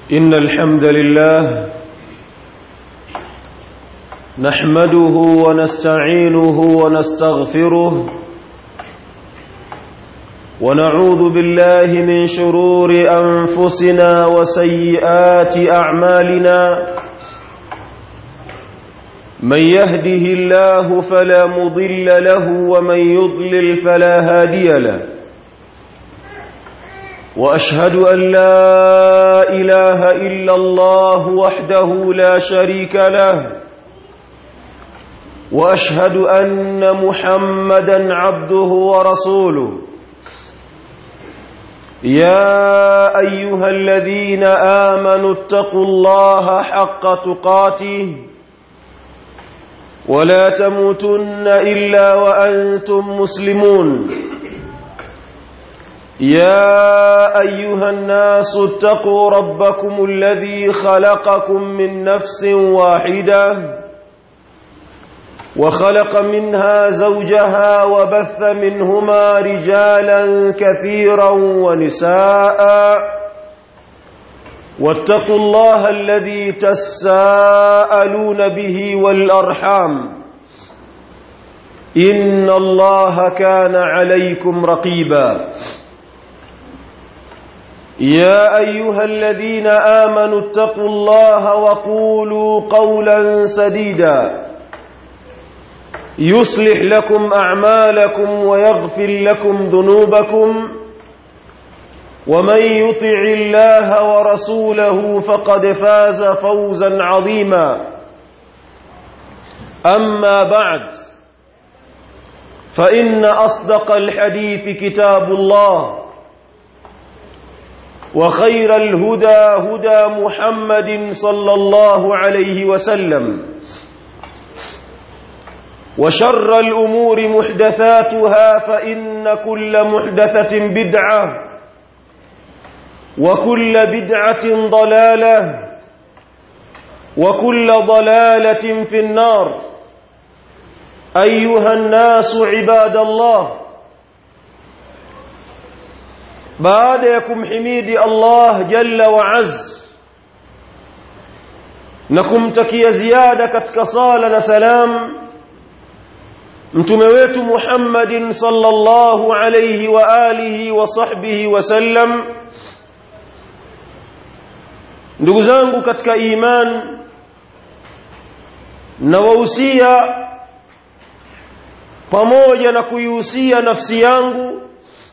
إن الحمد لله نحمده ونستعينه ونستغفره ونعوذ بالله من شرور أنفسنا وسيئات أعمالنا من يهده الله فلا مضل له ومن يضلل فلا هادي له واشهد ان لا اله الا الله وحده لا شريك له واشهد ان محمدا عبده ورسوله يا ايها الذين امنوا اتقوا الله حق تقاته ولا تموتن الا وانتم مسلمون يا ايها الناس اتقوا ربكم الذي خلقكم من نفس واحده وخلق منها زوجها وبث منهما رجالا كثيرا ونساء واتقوا الله الذي تساءلون به والارحام ان الله كان عليكم رقيبا يا ايها الذين امنوا اتقوا الله وقولوا قولا سديدا يصلح لكم اعمالكم ويغفر لكم ذنوبكم ومن يطع الله ورسوله فقد فاز فوزا عظيما اما بعد فان اصدق الحديث كتاب الله وخير الهدى هدى محمد صلى الله عليه وسلم وشر الأمور محدثاتها فإن كل محدثة بدعة وكل بدعة ضلالة وكل ضلالة في النار أيها الناس عباد الله baada ya kumhimidi Allah jalla wa azz na kumtakia ziada katika sala na salam mtume wetu Muhammadin sallallahu alayhi wa alihi wa sahbihi wa sallam ndugu zangu katika iman na wahusia pamoja na kuihusia nafsi yangu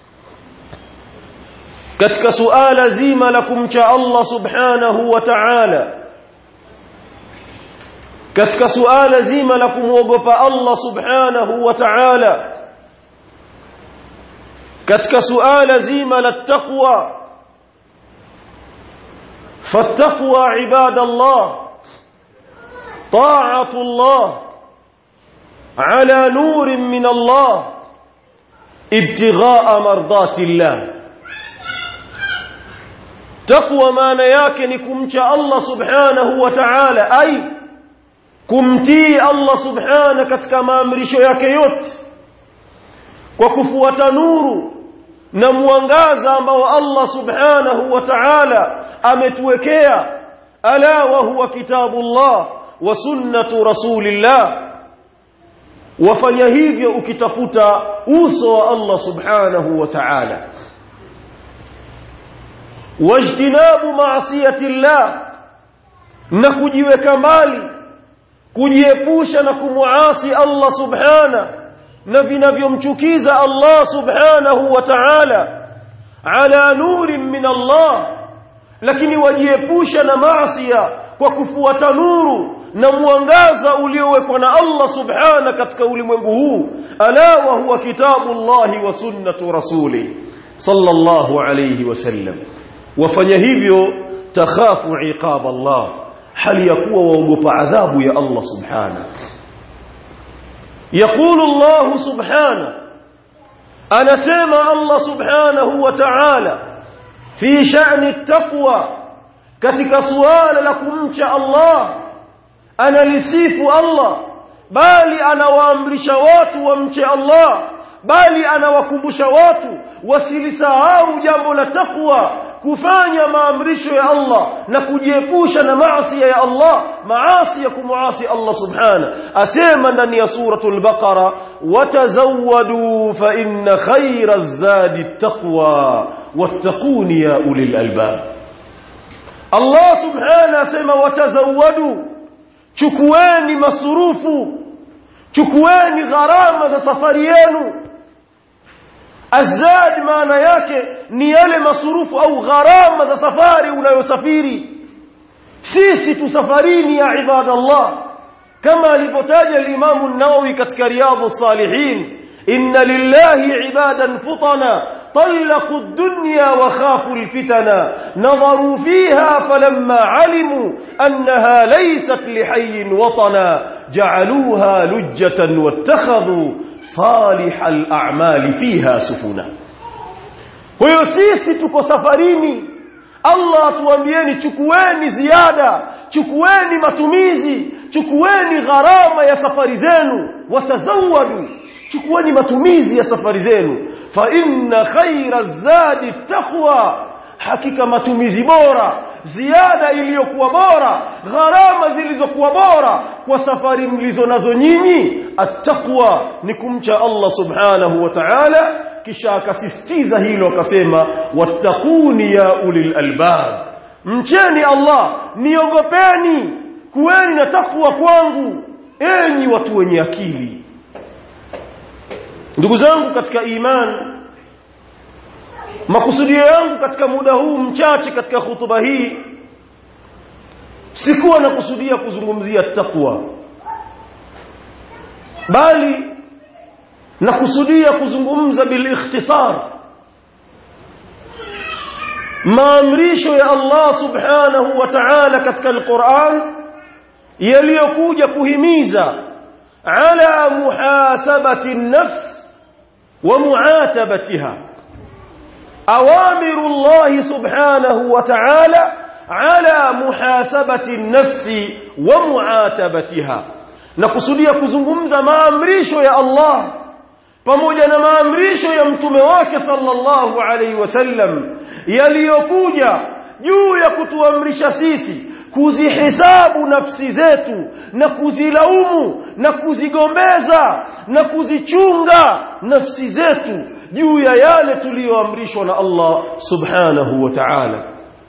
katika suala zima la kumcha Allah subhanahu wa ta'ala katika suala zima la kumwogopa Allah subhanahu wa ta'ala katika suala zima la taqwa fattaqwa ibadallah طاعه الله على نور من الله ابتغاء مرضات الله taqwa maana yake ni kumcha Allah subhanahu wa ta'ala ai kumtii Allah subhana katika maamrisho yake yote kwa kufuata nuru na mwangaza ambao Allah subhanahu wa ta'ala ametuwekea ala wa huwa kitabullah wa sunnatu rasulillah wafanya hivyo ukitafuta uso wa Allah subhanahu wa ta'ala wajtinabu maasiyati llah na kujiweka mbali kujiepusha na kumuasi Allah subhana na vinavyomchukiza Allah subhanahu wa ta'ala ala nurin min Allah lakini wajiepusha na maasiya kwa kufuata nuru na mwangaza uliowekwa na Allah subhana katika ulimwengu huu ala wa huwa kitabullahi wa sunnatu rasuli sallallahu alayhi wasallam wafanya hivyo takhafu iqab Allah hali ya kuwa waogopa adhabu ya Allah subhana يقول الله سبحانه أنا سيما الله سبحانه وتعالى في شأن التقوى كتك سؤال لكم الله أنا لسيف الله بالي أنا وامرش watu wamche Allah bali anawakumbusha watu wasilisahau jambo la takwa kufanya maamrisho ya Allah na kujiepusha na maasi ya Allah maasi ya kumuasi Allah subhana asema ndani ya suratul baqara watazawwadu fa inna khayra zadi taqwa wattaquni ya ulil albab Allah subhana asema watazawwadu chukueni masurufu chukueni gharama za safari yenu azad maana yake ni yale masurufu au gharama za safari unayosafiri sisi tusafarini ya ibadallah kama alivyotaja al-Imam an-Nawawi katika Riyadhus Salihin inna lillahi ibadan futana طلقوا الدنيا وخافوا الفتنا نظروا فيها فلما علموا أنها ليست لحي وطنا جعلوها لجة واتخذوا صالح الأعمال فيها سفنا huyo sisi tuko safarini Allah atuambieni chukueni ziada chukueni matumizi chukueni gharama ya safari zenu watazawadu chukueni matumizi ya safari zenu fa inna khaira zadi taqwa hakika matumizi bora ziada iliyokuwa bora gharama zilizokuwa bora kwa safari mlizo nazo nyinyi attaqwa ni kumcha Allah subhanahu wa ta'ala kisha akasisitiza hilo akasema wattaquni ya ulil albab mcheni Allah niogopeni kuweni na takwa kwangu enyi watu wenye akili ndugu zangu katika iman makusudio yangu katika muda huu mchache katika hutuba hii sikuwa nakusudia kuzungumzia takwa bali nakusudia kuzungumza bil ikhtisar maamrisho ya Allah subhanahu wa ta'ala katika al-Qur'an yaliyokuja kuhimiza ala muhasabati an-nafs wa mu'atabatiha awamiru Allah subhanahu wa ta'ala ala muhasabati an-nafs wa mu'atabatiha nakusudia kuzungumza maamrisho ya Allah pamoja na maamrisho ya mtume wake sallallahu alaihi wasallam yaliyokuja juu ya kutuamrisha sisi kuzihesabu nafsi zetu na kuzilaumu na kuzigombeza na kuzichunga nafsi zetu juu ya yale tuliyoamrishwa na Allah subhanahu wa ta'ala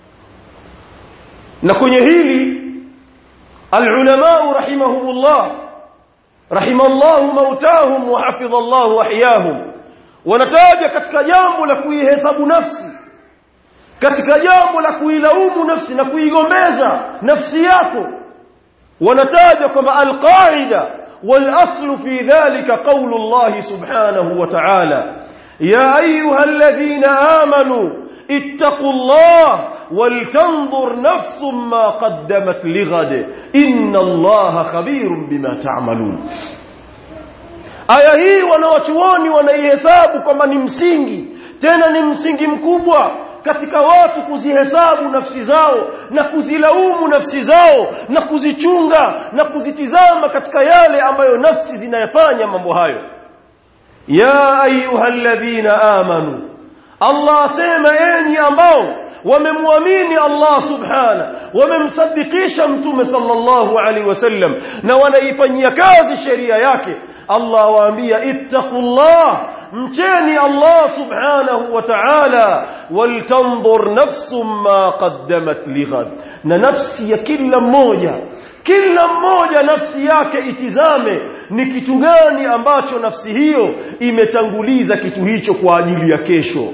na kwenye hili العلماء رحمهم الله رحم الله موتاهم وحفظ الله احياهم wanataja katika jambo la kuihesabu nafsi katika jambo la kuilaumu nafsi na kuigombeza nafsi yako wanataja kwamba alqaida والاصل في ذلك قول الله سبحانه وتعالى يا ايها الذين امنوا اتقوا الله ولتنظر نفس ما قدمت لغد إن الله خبير بما تعملون aya hii wanawachuoni wanaihesabu kwamba ni msingi tena ni msingi mkubwa katika watu kuzihesabu nafsi zao na kuzilaumu nafsi zao na kuzichunga na kuzitizama katika yale ambayo nafsi zinayafanya mambo hayo ya ayyuhalladhina amanu Allah asema enyi ambao wamemwamini Allah subhana wamemsadikisha mtume sallallahu alaihi wasallam na wanaifanyia kazi sheria yake Allah waambia ittaqullah mcheni Allah subhanahu wa ta'ala waltanzur nafsum ma qaddamat lighad na nafsi ya kila mmoja kila mmoja nafsi yake itizame ni kitu gani ambacho nafsi hiyo imetanguliza kitu hicho kwa ajili ya kesho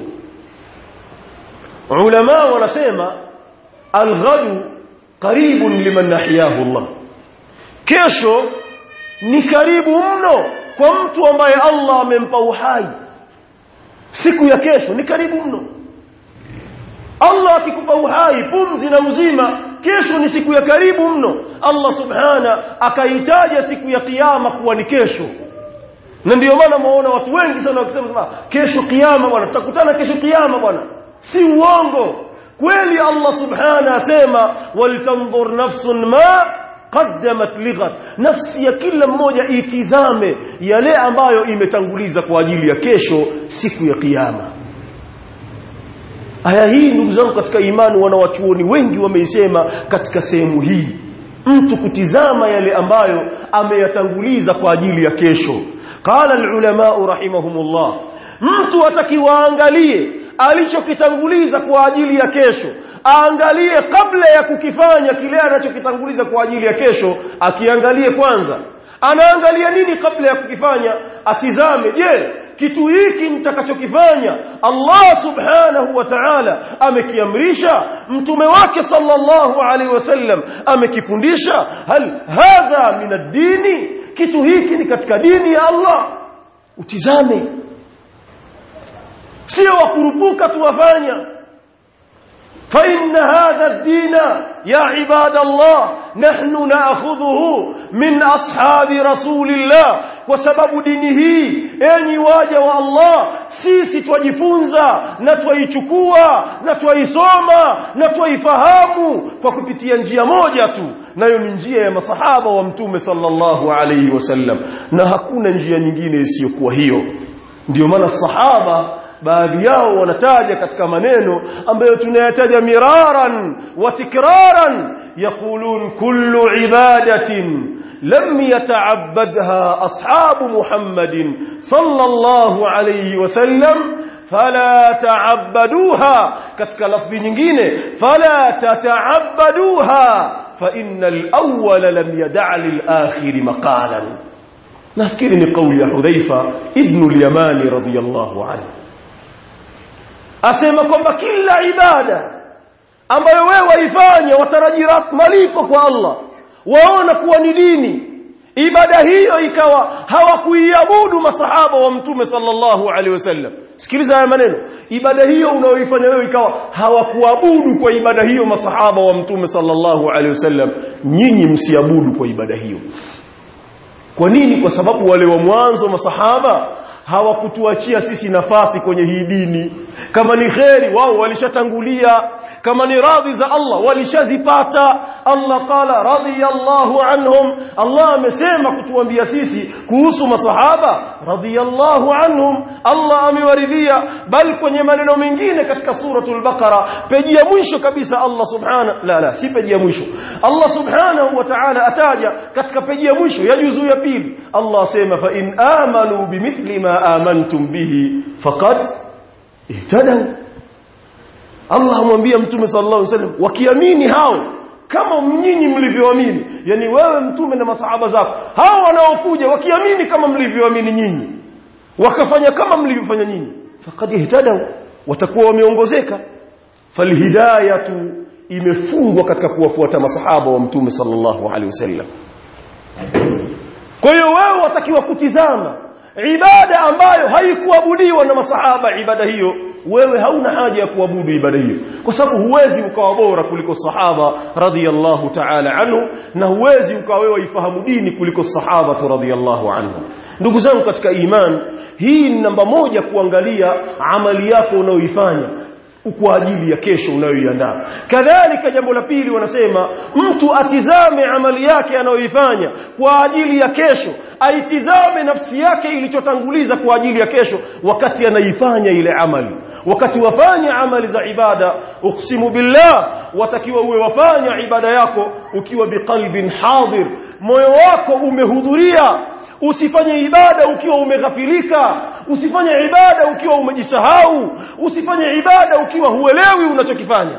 ulama wanasema alghadu qaribun liman nahyahu Allah kesho ni karibu mno kwa mtu ambaye Allah amempa uhai siku ya kesho ni karibu mno Allah akikupa uhai pumzi na uzima kesho ni siku ya karibu mno Allah subhana akaitaja siku ya kiyama kuwa ni kesho na ndio maana muona watu wengi sana wakisema kesho kiyama bwana tutakutana kesho kiyama bwana si uongo kweli Allah subhana asema walitanzur nafsun ma qaddamat lighad nafsi ya kila mmoja itizame yale ambayo imetanguliza kwa ajili ya kesho siku ya kiyama aya hii ndugu zangu katika imani wanawachuoni wengi wameisema katika sehemu hii mtu kutizama yale ambayo ameyatanguliza kwa ajili ya kesho qala alulama rahimahumullah mtu atakiwa angalie alichokitanguliza kwa ajili ya kesho aangalie kabla ya kukifanya kile anachokitanguliza kwa ajili ya kesho akiangalie kwanza anaangalia nini kabla ya kukifanya atizame je kitu hiki nitakachokifanya Allah subhanahu wa ta'ala amekiamrisha mtume wake sallallahu alaihi wasallam amekifundisha hal hadha min ad-dini kitu hiki ni katika dini ya Allah utizame sio wakurupuka tuwafanya فإن هذا الدين يا عباد الله نحن نأخذه من أصحاب رسول الله وسبب دينه أني واجه والله sisi twajifunza na twaichukua na twaisoma na twaifahamu kwa kupitia njia moja tu nayo ni njia ya masahaba wa mtume sallallahu alayhi wasallam na hakuna njia nyingine isiyokuwa hiyo ndio maana sahaba baadhi yao wanataja katika maneno ambayo tunayataja miraran wa tikraran yaqulun kullu ibadatin lam yata'abbadha ashabu muhammadin sallallahu alayhi wasallam fala ta'abbaduha katika lafzi nyingine fala tata'abbaduha fa innal awwala lam yad'a lil akhir maqalan nafikiri ni kauli ya Hudhaifa ibn al-Yamani radiyallahu anhu asema kwamba kila ibada ambayo wewe waifanya watarajia malipo kwa Allah waona kuwa ni dini ibada hiyo ikawa hawakuiabudu masahaba wa mtume sallallahu alaihi wasallam sikiliza haya maneno ibada hiyo unayoifanya wewe ikawa hawakuabudu kwa ibada hiyo masahaba wa mtume sallallahu alaihi wasallam nyinyi msiabudu kwa ibada hiyo kwa nini kwa sababu wale wa mwanzo masahaba hawakutuachia sisi nafasi kwenye hii dini kama ni kheri wao walishatangulia kama ni radhi za Allah walishazipata Allah qala radiyallahu anhum Allah amesema kutuambia sisi kuhusu masahaba radiyallahu anhum Allah amewaridhia bal kwenye maneno mengine katika suratul baqara peji ya mwisho kabisa Allah subhana la la si peji ya mwisho Allah subhanahu wa ta'ala ataja katika peji ya mwisho ya juzu ya pili Allah asema fa in amanu bimithli ma amantum bihi faqad ihtadaw Allah amwambia mtume sallallahu alaihi wasallam wakiamini hao kama nyinyi mlivyoamini yani wewe mtume na masahaba zako hao wanaokuja wakiamini kama mlivyoamini nyinyi wakafanya kama mlivyofanya nyinyi faqad ihtadaw watakuwa wameongozeka falhidayatu imefungwa katika kuwafuata masahaba wa mtume sallallahu alaihi wasallam kwa hiyo wewe watakiwa kutizama ibada ambayo haikuabudiwa na masahaba ibada hiyo wewe hauna haja ya kuabudu ibada hiyo kwa sababu huwezi ukawa bora kuliko sahaba radhiyallahu ta'ala anhu na huwezi ukawa wewe ifahamu dini kuliko sahaba radhiyallahu anhu ndugu zangu katika iman hii ni namba moja kuangalia amali yako unayoifanya kwa ajili ya kesho unayoiandaa kadhalika jambo la pili wanasema mtu atizame amali yake anayoifanya kwa ajili ya kesho aitizame nafsi yake ilichotanguliza kwa ajili ya kesho wakati anaifanya ile amali wakati wafanya amali za ibada uksimu billah watakiwa uwe wafanya ibada yako ukiwa biqalbin hadir moyo wako umehudhuria usifanye ibada ukiwa umeghafilika usifanye ibada ukiwa umejisahau usifanye ibada ukiwa huelewi unachokifanya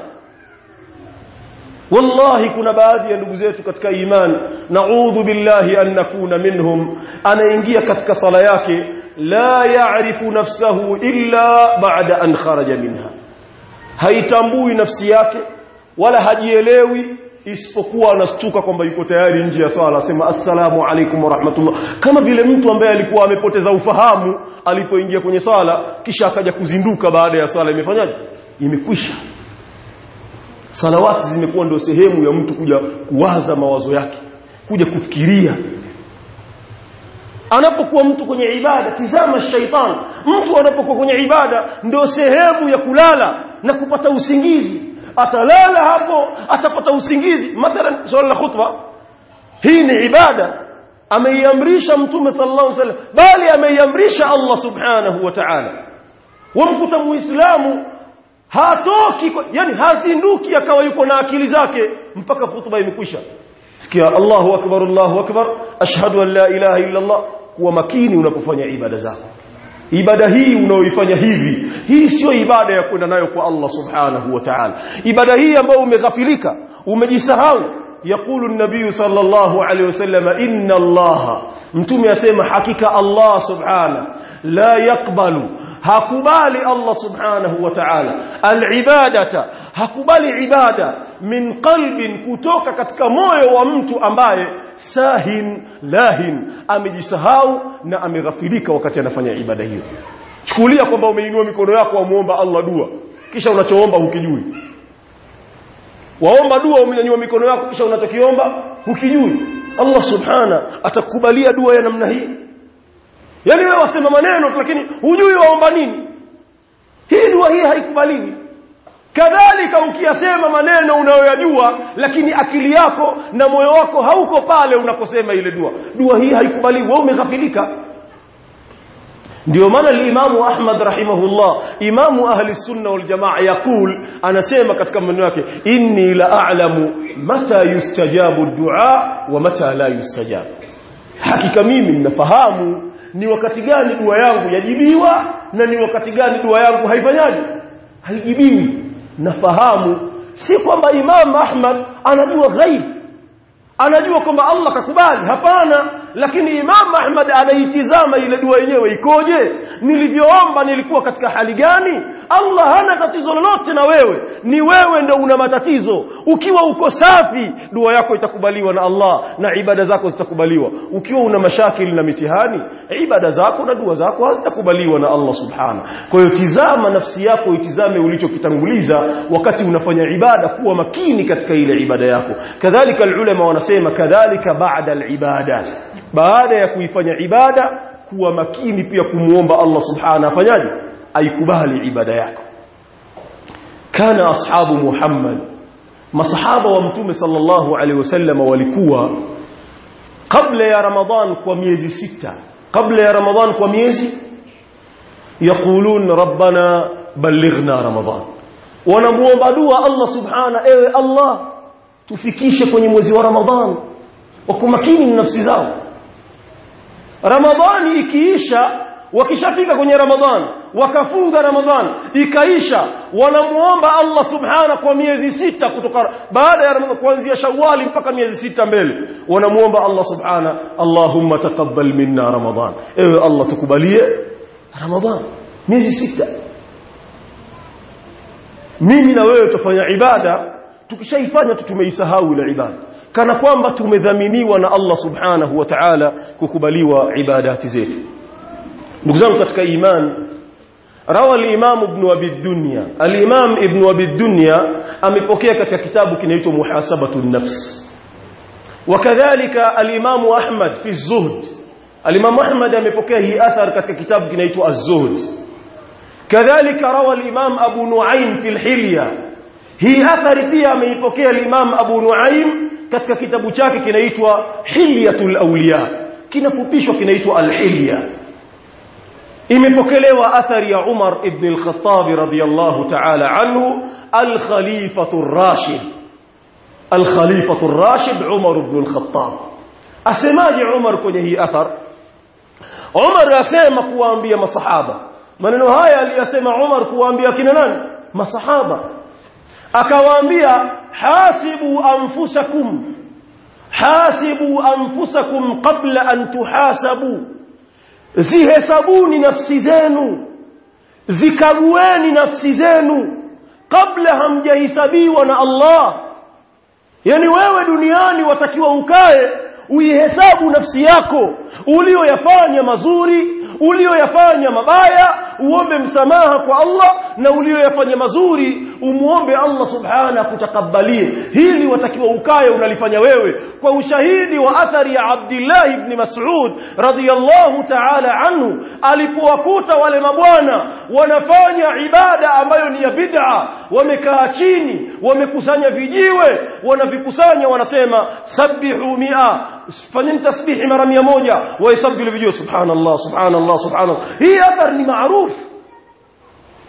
wallahi kuna baadhi ya ndugu zetu katika iman naudhu billahi an nakuna minhum anaingia katika sala yake la ya'rifu nafsahu illa ba'da an kharaja minha haitambui nafsi yake wala hajielewi isipokuwa anastuka kwamba yuko tayari nje ya swala asema assalamu alaikum wa rahmatullah kama vile mtu ambaye alikuwa amepoteza ufahamu alipoingia kwenye swala kisha akaja kuzinduka baada ya swala imefanyaje imekwisha salawati zimekuwa ndio sehemu ya mtu kuja kuwaza mawazo yake kuja kufikiria anapokuwa mtu kwenye ibada tizama shaitan mtu anapokuwa kwenye ibada ndio sehemu ya kulala na kupata usingizi atalala hapo atapata usingizi mathalan swala la khutba hii ni ibada ameiamrisha mtume sallallahu alaihi wasallam bali ameiamrisha Allah subhanahu wa ta'ala wamkuta muislamu hatoki kwa- yani hazinduki akawa yuko na akili zake mpaka hutuba imekwisha sikia Allahu akbar Allahu akbar ashhadu an la ilaha illa Allah kuwa makini unapofanya ibada zako ibada hii unaoifanya hivi hii sio ibada ya kwenda nayo kwa Allah subhanahu wa ta'ala ibada hii ambayo umeghafilika umejisahau yakulu an-nabiy sallallahu alayhi wasallam inna Allah mtume asema hakika Allah subhanahu la yakbalu hakubali Allah subhanahu wa ta'ala al-ibadata hakubali ibada min qalbin kutoka katika moyo wa mtu ambaye sahin lahin amejisahau na ameghafilika wakati anafanya ibada hiyo chukulia kwamba umeinua mikono yako wamuomba Allah dua kisha unachoomba hukijui waomba dua umenyanyua mikono yako kisha unachokiomba hukijui Allah subhana atakubalia dua ya namna hii yani wewe wasema maneno tu lakini hujui waomba nini hii dua hii haikubaliwi kadhalika ukiyasema maneno unayoyajua lakini akili yako na moyo wako hauko pale unakosema ile dua dua hii haikubaliwi wewe umeghafilika ndio maana al-Imam Ahmad rahimahullah imamu ahli sunna wal jamaa yakul anasema katika maneno yake inni la a'lamu mata yustajabu dua wa mata la yustajab hakika mimi ninafahamu ni wakati gani dua yangu yajibiwa na ni wakati gani dua yangu haifanyaji haijibiwi nafahamu si kwamba Imam Ahmad anajua ghaib anajua kwamba Allah kakubali hapana lakini Imam Ahmad anaitizama ile dua yenyewe ikoje nilivyoomba nilikuwa katika hali gani Allah hana tatizo lolote na wewe ni wewe ndio una matatizo ukiwa uko safi dua yako itakubaliwa na Allah na ibada zako zitakubaliwa ukiwa una mashakili na mitihani ibada zako na dua zako hazitakubaliwa na Allah subhana kwa hiyo tizama nafsi yako itizame ulichokitanguliza wakati unafanya ibada kuwa makini katika ile ibada yako kadhalika ulama wanasema kadhalika baada al-ibada baada ya kuifanya ibada kuwa makini pia kumuomba Allah subhanahu afanyaje aikubali ibada yako kana ashabu Muhammad masahaba wa mtume sallallahu alaihi wasallam walikuwa kabla ya Ramadhan kwa miezi sita kabla ya Ramadhan kwa miezi yaqulun rabbana ballighna Ramadhan wanamuomba dua Allah subhanahu ewe Allah tufikishe kwenye mwezi wa Ramadhan wako makini na nafsi zao Ramadhani ikiisha wakishafika kwenye Ramadhan wakafunga Ramadhan ikaisha wanamuomba Allah subhana kwa miezi sita kutoka baada ya Ramadhan kuanzia Shawwali mpaka miezi sita mbele wanamuomba Allah subhana Allahumma taqabbal minna Ramadhan ewe Allah tukubalie Ramadhan miezi sita mimi na wewe tufanya ibada tukishaifanya tu tumeisahau ile ibada kana kwamba tumedhaminiwa na Allah subhanahu wa ta'ala kukubaliwa ibadati zetu ndugu zangu katika iman rawa al-imam ibn abi dunya al-imam ibn abi dunya amepokea katika kitabu kinaitwa muhasabatu an-nafs wakadhalika al-imam ahmad fi az-zuhd al-imam ahmad amepokea hii athar katika kitabu kinaitwa az-zuhd kadhalika rawa al-imam abu nuaim fi al-hilya hii athari pia ameipokea al-imam abu nuaim katika kitabu chake kinaitwa hilyatul awliya kinafupishwa kinaitwa al-hilya imepokelewa athari ya Umar ibn al-Khattab radiyallahu ta'ala anhu al-khalifatu ar-rashid al-khalifatu ar-rashid Umar ibn al-Khattab asemaje Umar kwenye hii athar Umar asema kuwaambia masahaba maneno haya aliyasema Umar kuwaambia kina nani masahaba akawaambia hasibu anfusakum hasibu anfusakum qabla an tuhasabu zihesabuni nafsi zenu zikagueni nafsi zenu kabla hamjahisabiwa na Allah yani wewe duniani watakiwa ukae uihesabu nafsi yako ulioyafanya mazuri ulioyafanya mabaya uombe msamaha kwa Allah na ulioyafanya mazuri umuombe Allah subhana kutakabalie hili watakiwa ukae unalifanya wewe kwa ushahidi wa athari ya Abdullah ibn Mas'ud radhiyallahu ta'ala anhu alipowakuta wale mabwana wanafanya ibada ambayo ni ya bid'a wamekaa chini wamekusanya vijiwe wanavikusanya wanasema sabbihu mi'a fanyeni tasbihi mara 100 waisabbihu vijiwe subhanallah subhanallah subhanallah hii athar ni maarufu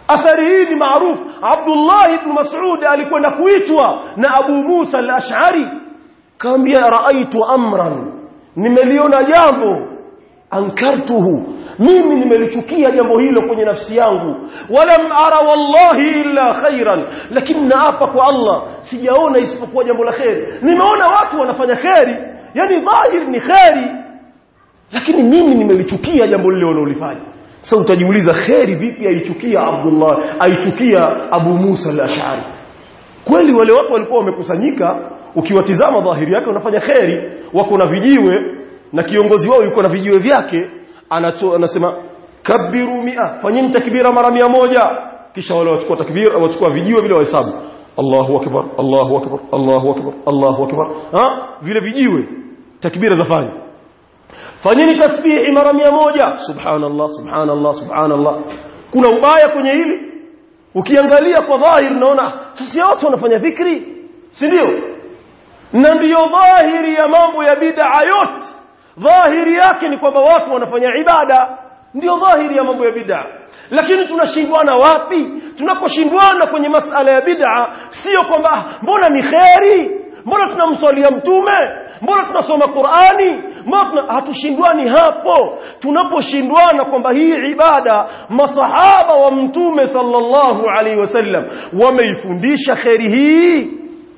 athari hii ni maarufu Abdullah ibn Mas'ud alikwenda kuitwa na Abu Musa al-Ash'ari kaambia raaitu amran nimeliona jambo ankartuhu mimi nimelichukia jambo hilo kwenye nafsi yangu walam ara wallahi illa khairan lakini naapa kwa Allah sijaona isipokuwa jambo la kheri nimeona watu wanafanya kheri yani dhahir ni kheri lakini mimi nimelichukia jambo lile wanalofanya sasa utajiuliza kheri vipi aichukia Abdullah aichukia Abu Musa al-Ash'ari kweli wale watu walikuwa wamekusanyika ukiwatizama dhahiri yake wanafanya kheri wako na vijiwe na kiongozi wao yuko na vijiwe vyake anato, anasema kabiru mia fanyeni takbira mara mia moja kisha wale wachukua takbira wachukua vijiwe vile wahesabu Allahu akbar Allahu akbar Allahu akbar Allahu akbar ha vile vijiwe takbira zafanya fanyeni tasbihi mara mia moja subhanallah subhanallah subhanallah kuna ubaya kwenye hili ukiangalia kwa dhahir unaona sasa watu wanafanya dhikri si ndio na ndiyo dhahiri ya mambo ya bid'a yote dhahiri yake ni kwamba watu wanafanya ibada ndio dhahiri ya mambo ya bid'a lakini tunashindwana wapi tunakoshindwana kwenye masala ya bid'a sio kwamba mbona ni kheri mbona tunamswalia mtume mbona tunasoma Qur'ani mbona hatushindwani hapo tunaposhindwana kwamba hii ibada masahaba wa mtume sallallahu alaihi wasallam wameifundisha kheri hii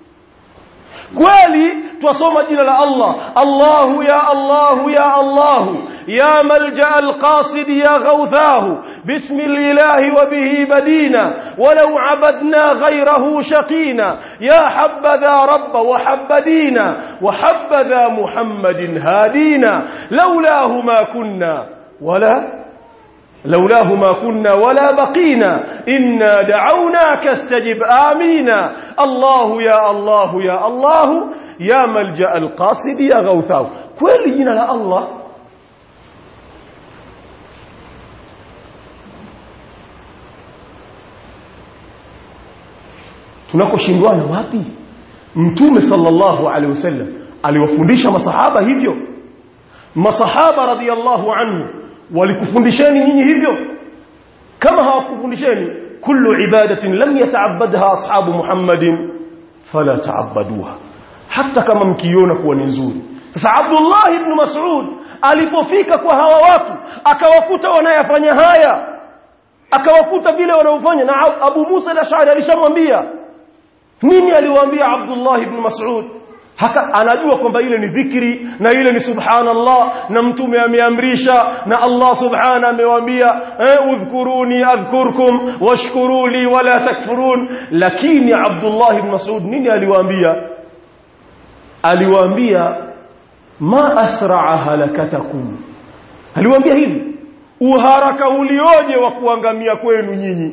kweli twasoma jina la Allah Allahu ya Allahu ya Allahu ya malja alqasid ya ghawthahu باسم الإله وبه بدينا ولو عبدنا غيره شقينا يا حبذا رب وحب دينا وحبذا محمد هادينا لولاه ما كنا ولا لولاه ما كنا ولا بقينا إنا دعوناك استجب آمينا الله يا الله يا الله يا ملجأ القاصد يا غوثاه كل جنا الله tunakoshindwana wapi mtume sallallahu alaihi wasallam aliwafundisha masahaba hivyo masahaba radhiallahu anhu walikufundisheni nyinyi hivyo kama hawakufundisheni kullu ibadatin lam yata'abbadha ashabu muhammadin fala ta'abbaduha hata kama mkiona kuwa ni nzuri sasa Abdullah ibn Mas'ud alipofika kwa hawa watu akawakuta wanayafanya haya akawakuta vile wanaofanya na Abu Musa al-Ash'ari alishamwambia nini aliwaambia Abdullah ibn Mas'ud haka anajua kwamba ile ni dhikri na ile ni subhanallah na mtume ameamrisha na Allah subhana amewaambia eh, udhkuruni adhkurkum washkuruli wala takfurun lakini Abdullah ibn Mas'ud nini aliwaambia aliwaambia ma asra'a halakatakum aliwaambia hivi uharaka ulioje wa kuangamia kwenu nyinyi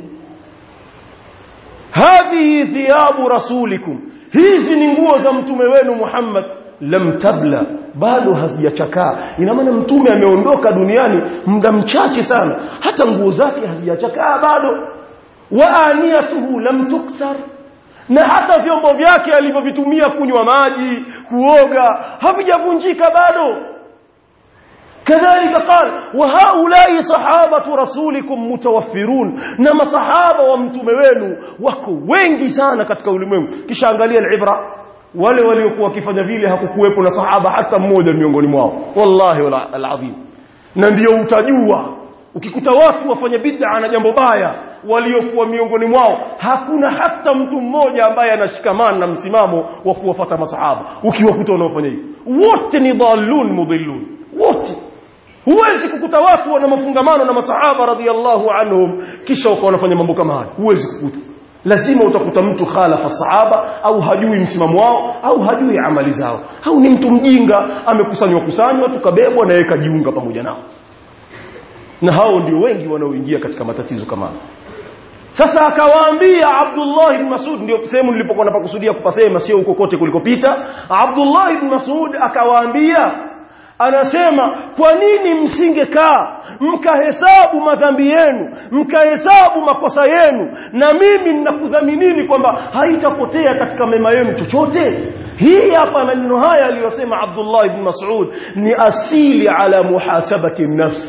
hadhihi thiyabu rasulikum hizi ni nguo za mtume wenu Muhammad lam tabla bado hazijachakaa ina maana mtume ameondoka duniani muda mchache sana hata nguo zake hazijachakaa bado wa aniyatuhu lam tuksar na hata vyombo vyake alivyovitumia kunywa maji kuoga havijavunjika bado كذلك قال وهؤلاء صحابة رسولكم متوفرون نما صحابة ومتومه wenu wako wengi sana katika ulimwengu kisha angalia alibra wale waliokuwa wakifanya vile hakukuwepo na sahaba hata mmoja miongoni mwao wallahi alazim na ndio utajua ukikuta watu wafanya bid'a na jambo baya waliokuwa miongoni mwao hakuna hata mtu mmoja ambaye anashikamana na msimamo wa kuwafuata masahaba ukiwakuta wanaofanya hivi wote ni dhallun mudhillun wote huwezi kukuta watu wana mafungamano na masahaba radhiallahu anhum kisha wakawa wanafanya mambo kama haya huwezi kukuta lazima utakuta mtu khalafa sahaba au hajui msimamo wao au hajui amali zao au ni mtu mjinga amekusanywa kusanywa tukabebwa na yeye kajiunga pamoja nao na hao ndio wengi wanaoingia katika matatizo kama haya sasa akawaambia Abdullah ibn Mas'ud ndio sehemu nilipokuwa napakusudia kupasema sio huko kote kulikopita Abdullah ibn Mas'ud akawaambia anasema kwa nini msingekaa mkahesabu madhambi yenu mkahesabu makosa yenu na mimi ninakudhaminini kwamba haitapotea katika mema yenu chochote hii hapa maneno haya aliyosema Abdullah ibn Mas'ud ni asili ala muhasabati nafsi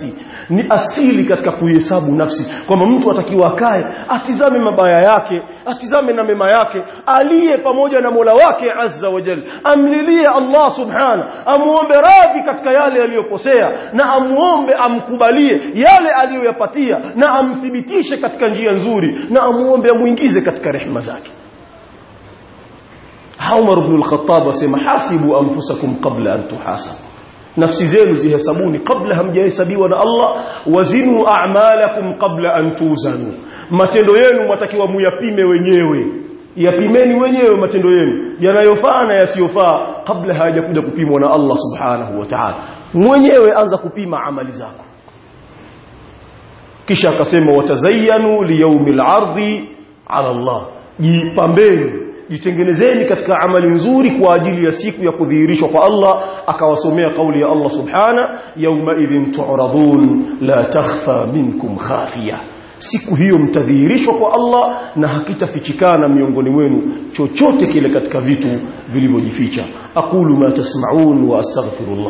ni asili katika kuhesabu nafsi kwamba mtu atakiwa akae atizame mabaya yake atizame na mema yake aliye pamoja na Mola wake azza wa jalla amlilie Allah subhana amuombe radhi katika yale aliyokosea na amuombe amkubalie yale aliyoyapatia na amthibitishe katika njia nzuri na amuombe amuingize katika rehema zake Umar ibn al-Khattab asema hasibu anfusakum qabla an tuhasabu nafsi zenu zihesabuni kabla hamjahesabiwa na Allah wazinu a'malakum qabla an tuzanu matendo yenu matakiwa muyapime wenyewe yapimeni wenyewe matendo yenu yanayofaa na yasiyofaa kabla hayajakuja kupimwa na Allah subhanahu wa ta'ala mwenyewe anza kupima amali zako kisha akasema watazayyanu liyaumil ardi ala Allah jipambeni jitengenezeni katika amali nzuri kwa ajili ya siku ya kudhihirishwa kwa Allah akawasomea kauli ya Allah subhana yauma idhin tu'radun la takhfa minkum khafiya siku hiyo mtadhihirishwa kwa Allah na hakitafichikana miongoni mwenu chochote kile katika vitu vilivyojificha aqulu ma tasma'un wa astaghfirullah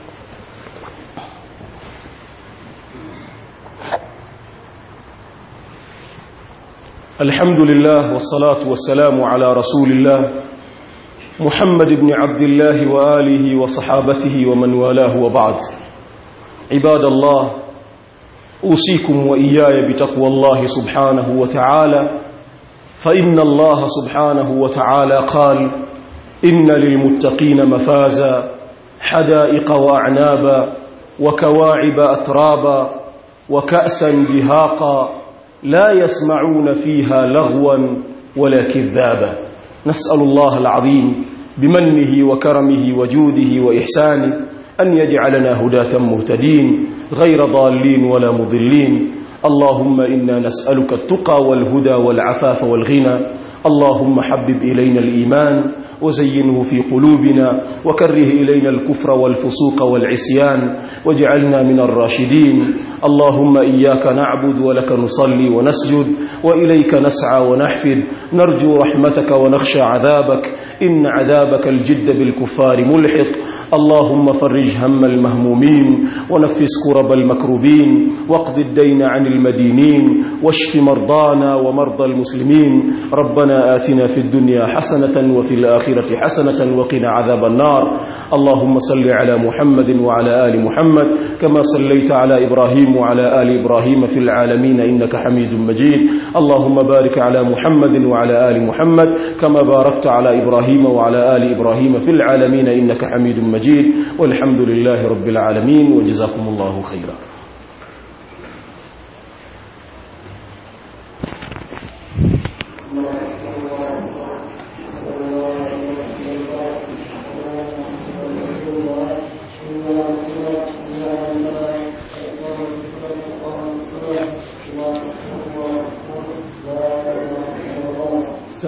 الحمد لله والصلاة والسلام على رسول الله محمد بن عبد الله وآله وصحابته ومن والاه وبعد عباد الله أوصيكم وإياي بتقوى الله سبحانه وتعالى فإن الله سبحانه وتعالى قال إن للمتقين مفازا حدائق وأعنابا وكواعب أترابا وكأسا دهاقا لا يسمعون فيها لغوا ولا كذابا نسأل الله العظيم بمنه وكرمه وجوده وإحسانه أن يجعلنا هداة مهتدين غير ضالين ولا مضلين اللهم إنا نسألك التقى والهدى والعفاف والغنى اللهم حبب إلينا الإيمان وزينه في قلوبنا وكره إلينا الكفر والفسوق والعصيان واجعلنا من الراشدين اللهم إياك نعبد ولك نصلي ونسجد وإليك نسعى ونحفد نرجو رحمتك ونخشى عذابك إن عذابك الجد بالكفار ملحق اللهم فرج هم المهمومين ونفس كرب المكروبين واقض الدين عن المدينين واشف مرضانا ومرضى المسلمين ربنا آتنا في الدنيا حسنة وفي الآخرة حسنة وقنا عذاب النار اللهم صل على محمد وعلى آل محمد كما صليت على إبراهيم وعلى آل إبراهيم في العالمين إنك حميد مجيد اللهم بارك على محمد وعلى آل محمد كما باركت على إبراهيم وعلى آل إبراهيم في العالمين إنك حميد مجيد والحمد لله رب العالمين وجزاكم الله خيرا Thank you.